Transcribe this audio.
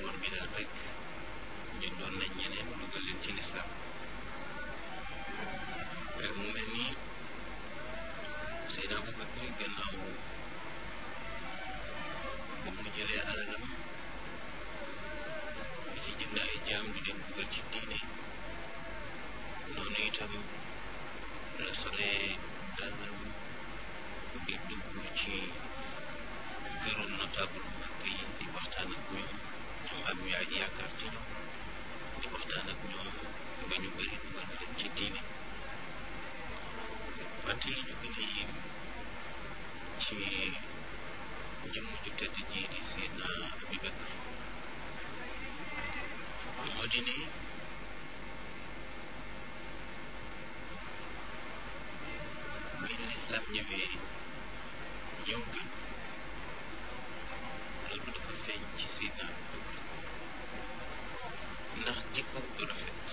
Omar bi daal rek jëndoon nañ ñeneen dugal leen ci lislaam mu mel ni Seydina Abubakar gannaaw ba mu jëlee alalam di ci jënd ay jaam di leen dugal ci diine noonu itam la solee dàllam di dugg ci këru notable mag yi di waxtaan ak ñoom ñoom am yaa yaakaar ci ñoom di waxtaan ak ñoom ba ñu bëri dugal leen ci diine wante li ñu gën a yéem ci jëmm ju tedd ji di Seydina Abubakar moo di ne bi lislaam ñëwee ñëw gën loolu dafa feeñ ci Seydina Abubakar ndax jikko du rafet